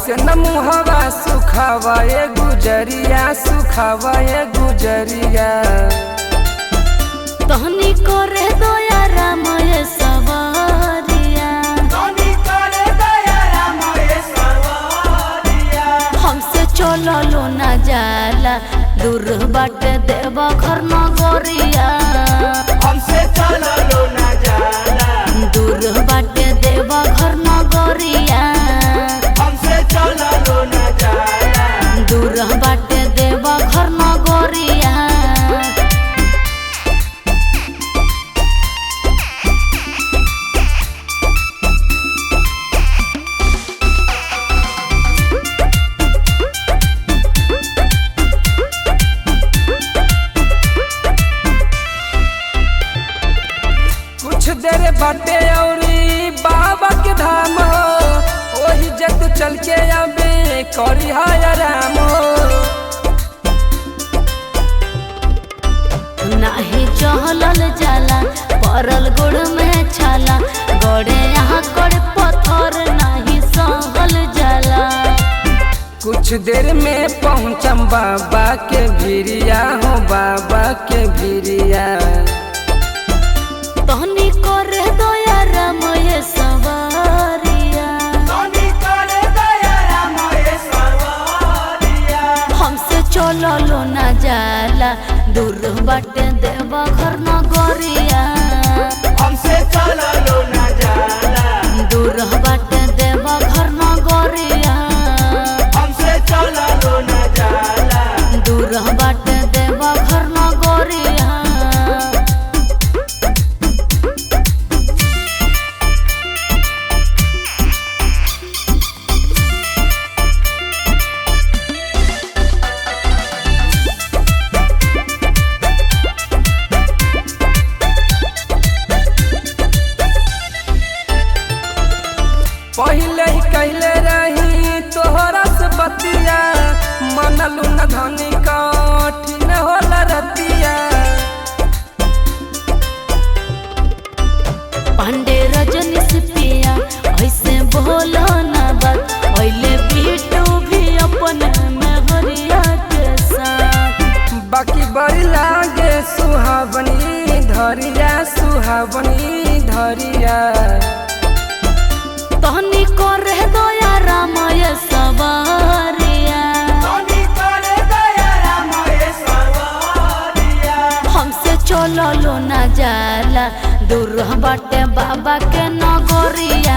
ऐसे न मुहवा सुखावा ए गुजरिया सुखावा ए गुजरिया तहनी करे दया रामय सवारिया हमसे चललो न जाला दूर बाट देवा घर न गोरिया हमसे चललो ना जाला दूर बाट देवा घर न गोरिया हमसे चललो ना जाला दूर बाट देवा घर न गोरिया कुछ देर बाटे औरी बाबा के धाम हो ओही जे तू चल के अबे करी हाय राम हो नाही चहलल जाला परल गोड़ में छाला गोड़े यहाँ कर पत्थर नाही सहल जाला कुछ देर में पहुँचम बाबा के भिरिया हो बाबा के भिरिया तहनी करे दया रामय सवारिया हमसे चललो न जाला दूर बाटे देवा घर न गोरिया हमसे चललो ना जाला दूर बाटे देवा घर न गोरिया हमसे चललो ना जाला दूर बाटे देवा घर न गोरिया पहले ही कहले रही तोहरा से बतिया मनलू न धनी कठिन होला रतिया पांडे रजनी से पिया ऐसे बोलो ना बात ओइले बीटू भी अपन में हरिया के साथ बाकी बड़ी लागे सुहावनी धरिया सुहावनी धरिया तहनी करे दया रामय सवारिया हमसे चललो ना जाला दूर बाटे बाबा के नगरिया